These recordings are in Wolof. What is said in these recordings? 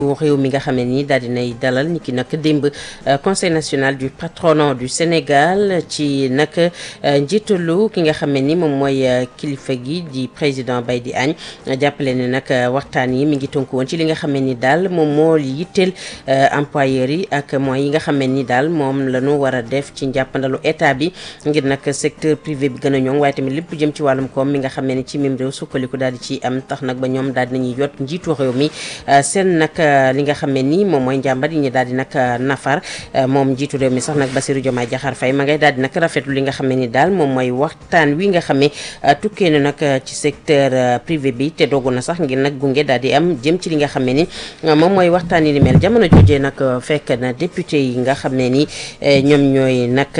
réew mi nga xam ne nii daal dinay dalal ni ki nag démb conseil national du patronat du Sénégal ci nag njiitalu ki nga xam ne ni moom mooy kilifa gi di président Baydi Agne jàppale ne nag waxtaan yi mi ngi tënku woon ci li nga xam ne ni daal moom moo yitteel employeurs yi ak moyens yi nga xam ne ni daal moom la ñu war a def ci njàppandalu état bi ngir nag secteur privé bi gën a ñoŋ waaye tamit lépp jëm ci wàllum koom mi nga xam ne ni ci mim réew sukkaliku daal di ci am tax nag ba ñoom daal dinañuy yot njiitu réew mi seen nag li nga xam ne nii moom mooy njàmbat yi ñu daal di nag nafar moom njiitu réew mi sax nag Bassirou Diomaye Diakhar Faye ma ngay daal di nag rafetlu li nga xam ne ni daal moom mooy waxtaan wi nga xam ne tukkee na nag ci secteur privé bi te dogu na sax ngir nag gunge daal di am jëm ci li nga xam ne ni moom mooy waxtaan yi ni mel jamono jojee nag fekk na député yi nga xam ne ni ñoom ñooy nag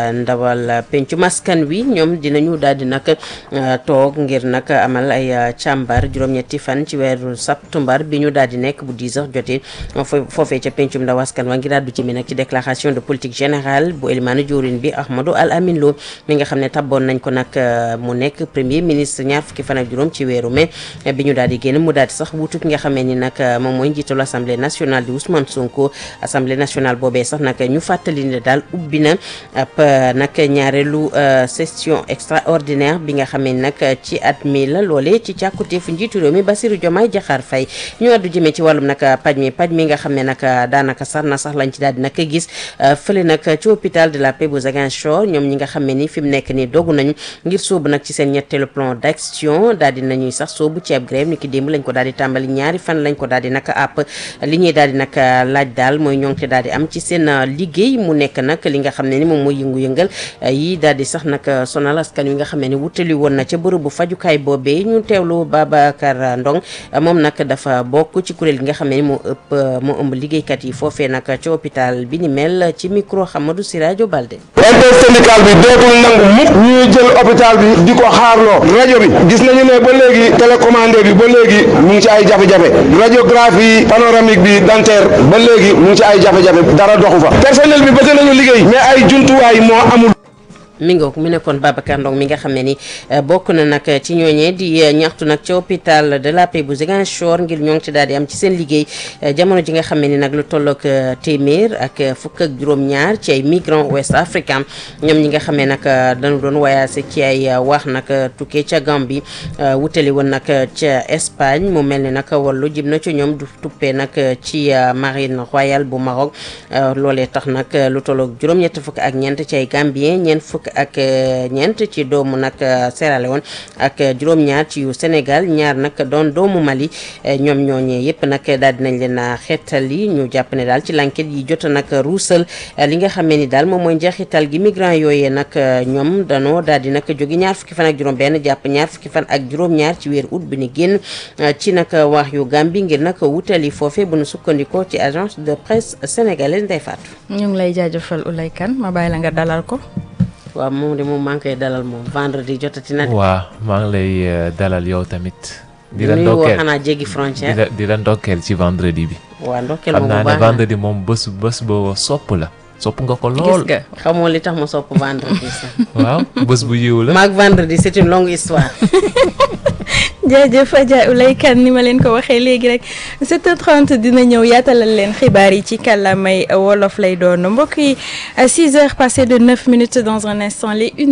ndawal pencu maskan wi ñoom dinañu daal di nag toog ngir nag amal ay càmbar juróom-ñetti fan ci weeru septembre bi ñu daal di nekk bu 10 heures jotee foofee ca pencum ndaw askan wa ngir àddu ci mi nag ci déclaration de politique générale bu élimaanu joorin bi Ahmadou Al Amin Lo mi nga xam ne tabboon nañ ko nag mu nekk premier ministre ñaar fukki fan ak juróom ci weeru mai bi ñu daal di génn mu daal di sax wutu ki nga xamee ni nag moom mooy njiitalu assemblée nationale di Ousmane Sonko assemblée nationale boobee sax nag ñu fàttali ne daal ubbi na ab nag ñaareelu session extraordinaire bi nga xamee ni nag ci at mi la loolee ci càkkuteefu njiitu réew mi Bassirou Diomaye Diakhar Faye ñu àddu jëmee ci wàllum nag paj mi paj mi nga xam ne nag daanaka sax na sax lañ ci daal di nag gis fële nag ci hôpital de la Paix bu Ziguinchor ñoom ñi nga xam ne ni fi mu nekk nii dogu nañu ngir sóobu nag ci seen ñetteelu plan d'action daal di nañuy sax sóobu ci ab grève ni ki démb lañ ko daal di tàmbali ñaari fan lañ ko daal di nag àpp li ñuy daal di nag laaj daal mooy ñoŋte daal di am ci seen liggéey mu nekk nag li nga xam ne ni moom mooy yëngu-yëngal yi daal di sax nag sonal askan wi nga xam ne ni wutali woon na ca bërëbu fajukaay boobee ñu teewlu Babacar Ndong moom nag dafa bokk ci kuréel gi nga xam ne ni moo ëpp moo ëmb liggéeykat yi foofee nag ci hôpital bi ni mel ci micro Hamadou Siradio Balde intersyndical bi dootul nangu mukk ñuy jël hôpital bi di ko xaarloo rajo bi gis nañu ne ba léegi télécommandé bi ba léegi mu ngi ci ay jafe-jafe radiographie panoramique bi dentaire ba léegi mu ngi ci ay jafe-jafe dara doxu fa personnel bi bëgg nañu liggéey mais ay jumtuwaay moo amul mi ngoog mi nekkoon Babacar Ndong mi nga xam ne ni bokk na nag ci ñooñee di ñaxtu nag ci hôpital de la Paix bu Ziguinchor ngir ñoo ngi ci daal di am ci seen liggéey jamono ji nga xam ne ni nag lu tollook téeméer ak fukk ak juróom-ñaar ci ay migrants ouest africains ñoom ñi nga xam ne nag dañu doon voyagé ci ay wax nag tukkee ca Gambie wutali woon nag ca Espagne mu mel ni nag wallu jib na ci ñoom du tuppee nag ci marine royale bu Maroc loolee tax nag lu tollook juróom-ñett fukk ak ñeent ci ay Gambien ñeent fukk ak ñeent ci doomu nag Sierra Leone ak juróom-ñaar ci yu Sénégal ñaar nag doon doomu Mali ñoom ñooñee yëpp nag daal dinañ leen a xeetali ñu jàpp ne daal ci l'enquête yi jot nag ruusal li nga xam ne ni daal moom mooy njeexital gi migrant yooyee nag ñoom danoo daal di nag jóge ñaar fukki fan ak juróom-benn jàpp ñaar fukki fan ak juróom-ñaar ci weer août bi ni génn ci nag wax yu Gambie ngir nag wutali foofe bu nu sukkandikoo ci agence de presse sénégalaise Ndeye Fatou. ñu ngi lay jaajëfal Oulay Kane ma bàyyi la nga dalal ko. waaw moom de moom maa ngi koy dalal moom vendredi jotati na de. waaw maa ngi lay dalal yow tamit. di la nuyu woo ndokkeel xanaa jéggi frontière. di la di la ndokkeel ci vendredi bi. waa ndokkeel xam moom naa bu ne baax na vendredi moom bés bés boo sopp la. sopp nga ko gis lool. nga xamoo li tax ma sopp vendredi sax. waaw bés bu yiw la. maag vendredi c'est une longue histoire. jaajëf Adja Oulay Kane ni ma leen ko waxee léegi rek 7h30 dina ñëw yaatalal leen xibaar yi ci kàllaamay wolof lay doon mbokk yi 6 heures passées de 9 minutes dans un instant les